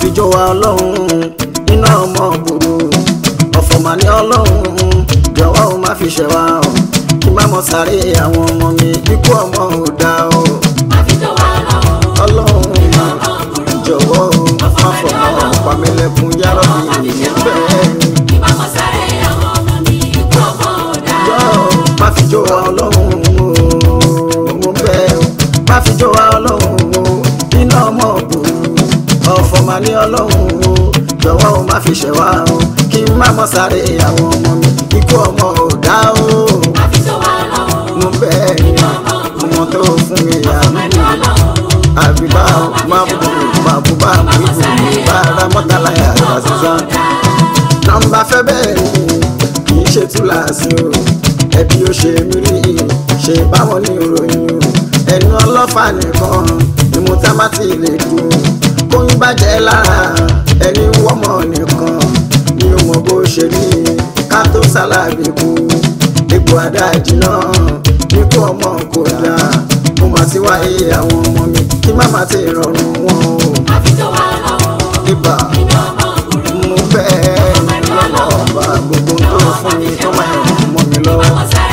fi jó wa ọlọ́run iná ọmọ gbòòrò ọ̀fọ̀ mà ní ọlọ́run jọ̀wọ́ o má fi ṣẹ̀ wá o kí má mọ sáré àwọn ọmọ mi ikú ọmọ ò dá o ọlọ́run jọ̀wọ́ o má fọmọ pàmílẹ̀kùn yàrá mi bẹ́ẹ̀ ni. Jọ̀ọ́, má fi jó wa ọlọ́run o mo bẹ̀ ọ́ má fi jó wa ọlọ́run o iná ọmọ ògbòrò ọ̀fọ̀ mà ní ọlọ́run o jọ̀wọ́ o má fi ṣẹ̀ wá o kí n má mọ sáré àwọn ọmọ mi ikú ọmọ ò dá o mo bẹ̀ ẹ́ ọmọ tó fún mi àmì àbíbá má bù má bù bá bù bù bá ra mọ́tàlá yàrá sísan nọ́mbà fẹ́ bẹ́ẹ̀ ni kì í ṣe túláàsì o ẹbí ó ṣe mí rí ṣe báwọn ní ìròyìn o ẹnu ọlọ́fà nìkan ni mo tá má ti lè dùn kóyún bàjẹ́ lára ẹni wọ́mọ̀ nìkan ni ó mọ bó ṣe rí ká tó sálábì kú egbò adájí náà níkú ọmọ kò dáa mo máa ti wáyé àwọn ọmọ mi kí má má ti rọrùn wọn o ibà mo bẹ́ẹ̀ ni lọ́wọ́ gbogbo tó fún mi tó máa ń mọ́ mi lọ́wọ́.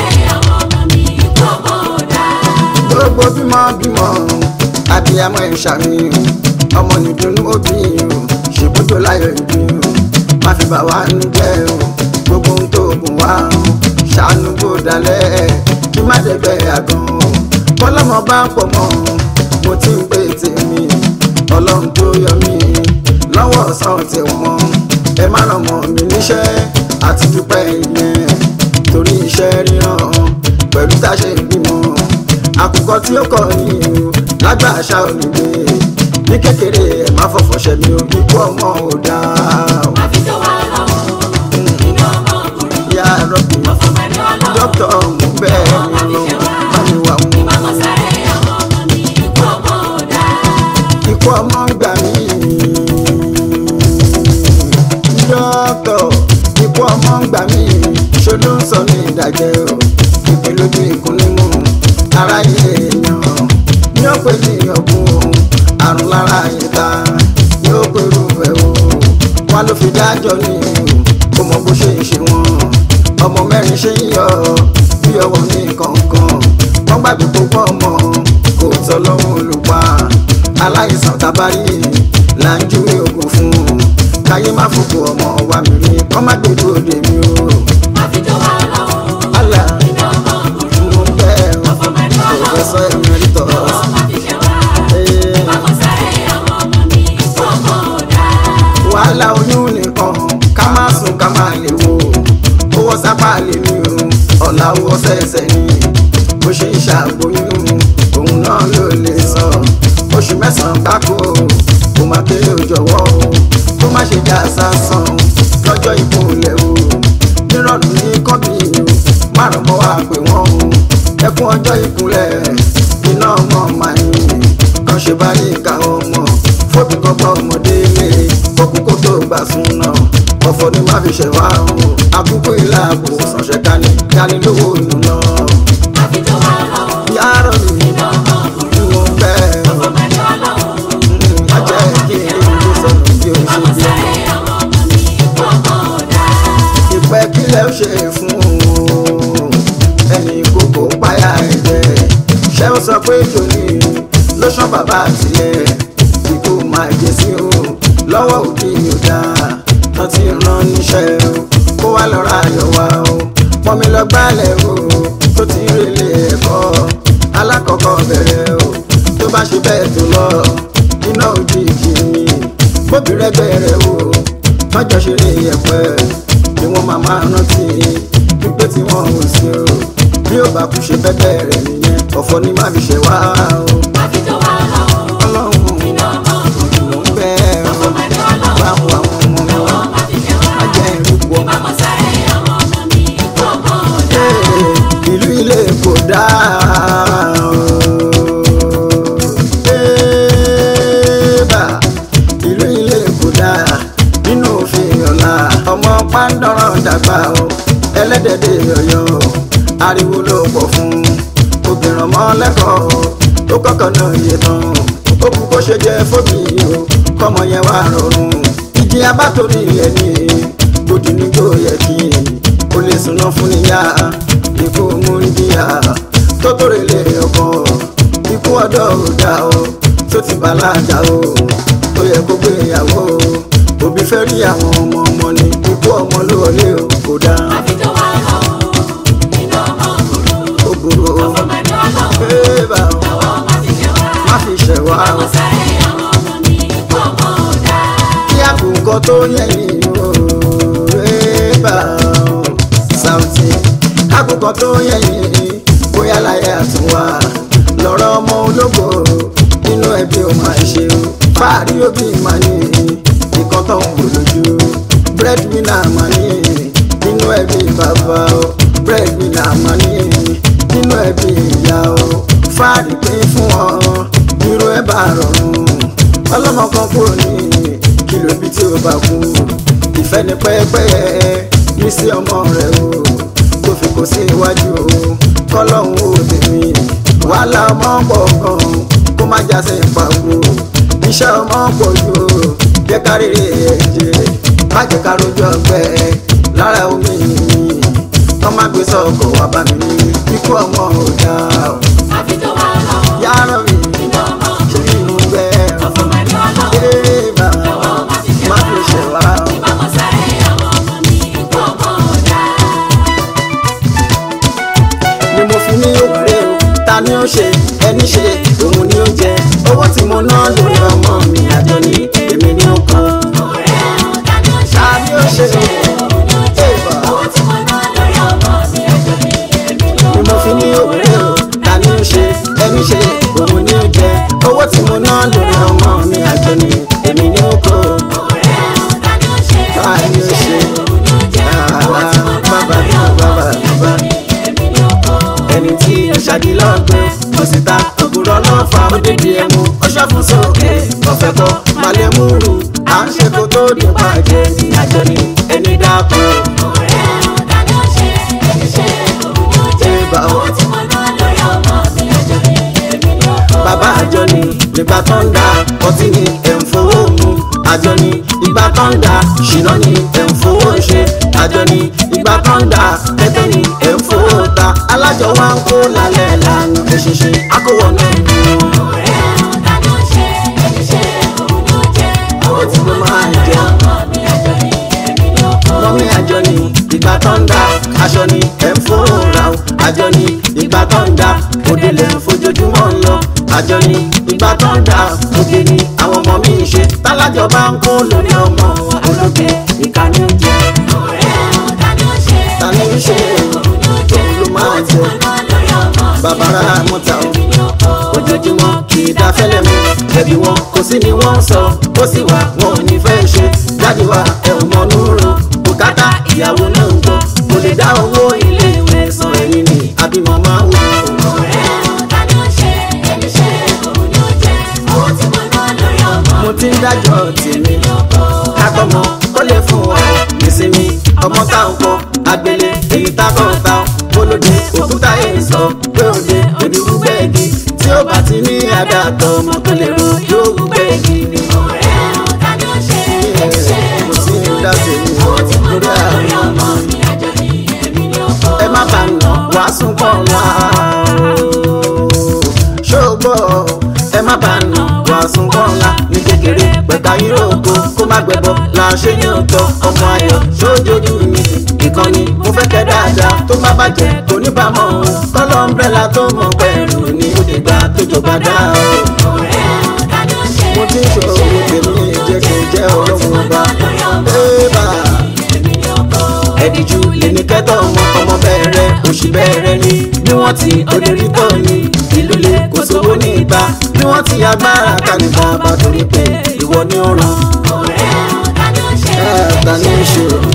gbogbo bímọ bímọ abiyamọ ìṣàmìyàn ọmọ nìdùnnú òbí o ṣèbúdò láyọ̀ ìbí o má fi bà wá nú jẹ́ o gbogbo ohun tó gùn wá o ṣàánú bó dalẹ̀ kí má dẹ̀gbẹ́ àgàn o bọ́lọ́mọ bá pọ̀ mọ́ mo ti ń pè tèmi ọlọ́run tó yọ mí lọ́wọ́ ọ̀sán ti mọ́ ẹ má ràn mọ́ mi níṣẹ́ àti dúpẹ́ ìyẹn torí iṣẹ́ ríran pẹ̀lú tá a ṣe ń bímọ àkùkọ tí ó kọ ní o lágbà àṣà ònígbé ní kékeré ẹ má fọfọ ṣẹmi o ikú ọmọ ò dáa o. ìyá rọ́bì dókítà ọ̀hún bẹ́ẹ̀ ni lọ bá mi wà wọ́n. ikú ọmọ ń gbà mí. dókítà ikú ọmọ ń gbà mí ṣó ló ń sọ ní ìdájẹ́ o ìpè lójú ìkún nímú aráyé èèyàn ní ó pè ní ọ̀gbun àrùn lára ìta yóò pèrú ẹ̀ o wọn ló fi dájọ́ ní kó mọ bó ṣe ń ṣe wọn ọmọ mẹ́rin ṣe ń yọ bí ọwọ́ ní kọ̀ọ̀kan wọ́n gbàgbé gbogbo ọmọ kò tọ́ lọ́wọ́ olùpa aláìsàn tábàrí là ń júwe oògùn fún un káyé má fòkò ọmọ wa mi rí kọ́ má gbèdú òde mi o. Allah mo bẹ́ẹ̀ o professor emeritus. Eh, wàhálà oyún nìkan ká má sùn ká má lè wo owó sápá lè ní o ọ̀la owó sẹ̀sẹ̀ ni bó ṣe ń ṣàgbóyún òun náà ló lè sọ oṣù mẹ́sàn-án gbáko kó má kéré o jọ̀wọ́ o kó má ṣe já sásán lọ́jọ́ ìkúnlẹ̀ o nírọ̀lù ní kọ́bí o márùn mọ́ wá pé wọ́n o ẹkún ọjọ́ ìkúnlẹ̀ iná ọmọ màá ní kan ṣe bá ní ìka ọmọ fóbi kọ́kọ́ ọmọdé lé kókó kó tó gbà sún náà ọ̀fọ̀ ni má fi ṣẹ̀ wá o àkókò ìlà àbò sànṣẹ́ dání dání lówó nù lọ. yàrá mi ni mo fẹ́ má jẹ́ kí n rí ibi sọ̀rọ̀ bí o ṣe bí ìpẹ́ kílẹ̀ ó ṣe fún o ẹni kókó páyà ẹ̀jẹ̀ ṣé ó sọ pé tòní ló ṣán bàbá àtìlẹ̀ ikú máa jẹ sí o lọ́wọ́ òbí ò dáa tán ti rán níṣẹ́ o kó wá lọ ra ayọ̀ wá o pọ́nmi lọ gbálẹ̀ o tó ti rèlé ẹ̀kọ́ alákọ̀ọ́kọ́ bẹ̀rẹ̀ o tó bá ṣe bẹ́ẹ̀ tó lọ iná òjijì ni bóbi rẹ́gbẹ́ rẹ̀ o tọ́jọ́ ṣe lè yẹpẹ́ ni wọ́n máa máa rántí wípé tí wọ́n ò sí o bí ó bá kú ṣe bẹ́ẹ̀ rẹ̀ nìyẹn ọ̀fọ̀ ni má fi ṣe wá o ọlọ́run ló ń bẹ́ ọ bá wo àwọn ọmọ mi wá má jẹ́ ìrúkọ ìlú ilé kò dáa o. Ébà, ìlú ilé kò dáa nínú òfin ọ̀la ọmọ pàǹdọ̀rọ̀ dàgbà o ẹlẹ́dẹ̀dẹ̀ yọ̀yọ̀ ariwo ló pọ̀ fún obìnrin ọmọ lẹ́kọ̀ọ́ tó kọ́kọ́ náà yé tán ó kú kó ṣe jẹ́ fóbi o kọ́mọ yẹn wà rọrùn ìjì abátorí ẹni gbòdì nígbò yẹ kí o lè súná fún níyà ikú múndíà tó tórè lé ọkọ ikú ọ̀dọ́ ò dá o tó ti bàlájà o tó yẹ kó gbéyàwó òbí fẹ́ rí àwọn ọmọ ọmọ ni ikú ọmọ ló wọlé o kò dá àfijọ́ wa lọ́wọ́ inú ọmọ òkúrú ó burú o ọmọdé ọlọ́wọ́ bébà o lọ́wọ́ má fi jẹ wá má fi ṣẹ̀ wá o. ọmọ sáré àwọn ọmọ mi ikú ọmọ ọ̀dà kí àkùkọ tó yẹ̀yìn o rébà o Saoty àkùkọ tó yẹ̀yìn bóyá láyé àtúnwá lọ́rọ̀ ọmọ ológo nínú ẹbí ò máa ṣe o fáàrí òbí máa ní nǹkan tó ń wò lójú breadwinner máa ní nínú ẹbí bàbá o breadwinner máa ní nínú ẹbí ìyá o fáàrí pé fún ọ irú ẹ bá rọrùn ọlọ́mọ kan kúrò ní kìlò ibi tí ó bá kú ìfẹ́ ní pẹ́ẹ́pẹ́ẹ́ ní sí ọmọ rẹ̀ o tó fi kó sí iwájú o kọ́lọ́hún ó tèmi wàhálà ọmọ pọ̀ gan kó má já sí ìpàgò iṣẹ́ ọmọ pọ̀ jù o jẹ́ ká rèrè ẹ̀jẹ̀ má jẹ́ ká rojú ọgbẹ́ lára omi wọ́n má gbé sọ́kọ̀ wá bá mi ní ikú ọmọ ò dáa o àfijọ́ wa lọ́wọ́ yàrá mi inú ọmọ ṣe òkúrú inú bẹ́ẹ̀ ọmọdé ọlọ́wọ́ Eba, lọ́wọ́ má fi jẹ má wá fi ṣẹ̀ wá o. ìbámu sáré àwọn ọmọ mi ikú ọmọ ọ̀dà. ni mo fi ní òwúrẹ́ o ta ni ó ṣe ẹni ṣe òun ni ó jẹ owó tí mo ná lórí ọmọ mi àjọ ní èmi ni ó kàn. ta ni ó ṣe Eba, ni mo fi ní òwúrẹ́ o ta ni ó ṣe ẹni ṣe òun ni ó jẹ owó tí mo ná lórí ọmọ mi àjọ ní èmi ni ó kàn. ta ni ó ṣe àrà bàbá bàbá bàbá ẹni tí ó ṣàdílọ́gbẹ́ ó sì ta ògùrọ̀ lọ́fà ó débi ẹmu ó ṣọ́fun sókè ọ̀fẹ́ kọ́ malẹ̀ múrù à ń ṣe kó tó di pàjẹ́ ní àjọ ní ẹni dákú. Eba o. bàbá àjọ ní ìgbà tó ń da ọtí ni ẹ̀ ń fowó mu àjọ ní ìgbà tó ń da ṣìnà ni ẹ̀ ń fowó ṣe àjọ ní ìgbà tó ń da tẹ́tẹ́ ni ẹ̀ ń fowó ta alájọ wa ń kó lálẹ́ lànà èṣìṣẹ́ akówọ̀ náà ń mú un. owó tí mo máa ń jẹ mọ́mí àjọ ní ìgbà tó ń da aṣọ ni ẹ̀ ń fowó ra o àjọ ní ìgbà tó ń da òde lè ń fojoojúmọ́ ń lọ àjọ ní ìgbà tó ń da òde ni àwọn ọmọ mi ń ṣe tálájọ bá ń kó lórí ọmọ wọn ológe ìkànnì oúnjẹ ta ni ń ṣe òun ló máa jẹ bàbá rà mọ́ta o ojoojúmọ́ kì í dá fẹ́lẹ́ mu ẹbí wọn kò sí ni wọ́n ń sọ ó sì wà wọn ò ní fẹ́ ṣe jáde wá ẹ ò mọ núrò bùkátà ìyàwó náà ń gbọ́ kò lè dá owó ilé ìwé san ẹ̀yìn ni àbímọ máa ń wù ú. mo ti ń dájọ́ tèmi kákọ́mọ kó lè fún wa ìsinmi ọmọ táwọn kọ agbélé èyí tákọ̀ ta bólódé òkúta èyí sọ pé òde òdi wúgbẹ́ẹ̀gì tí ó bá ti ní àdàtọ̀ ọmọ tó lè ro yóò wúgbẹ́ẹ̀gì ni. mo ti ń dá tèmi lórí àwọn ọmọ ẹ má bá nà wá sún pọ̀ wá. ṣògbọ́ ẹ má bá nà wá sún pọ̀ wá ní kékeré pẹ̀ka yúróòpù kó má gbẹ̀bọ̀ là ń ṣe ní òótọ́ ọmọ ayọ̀ ṣójójú mi ìkànnì mo fẹ́ kẹ́ dáadáa tó má bàjẹ́ kò ní bá mọ̀ ọ́n kọ́lọ́ ńbẹ́là tó mọ̀ pẹ̀lú ní òde gbà tó jọba dá o. mo ti ń ṣòro tèmi jẹ́ kí n jẹ́ ọlọ́run ọba. Ébà ẹ̀díjú lè ní kẹ́tọ̀ ọmọ ọmọ bẹ̀rẹ̀ òṣì bẹ̀rẹ̀ ni bí wọ́n ti òdèrí tọ̀ ni ìlú lè kó sówó ní ìgbà bí wọ́n ti agbára kálífà bá torí pé ìwọ ni ó ràn. ẹ̀ ta ni ń ṣe òun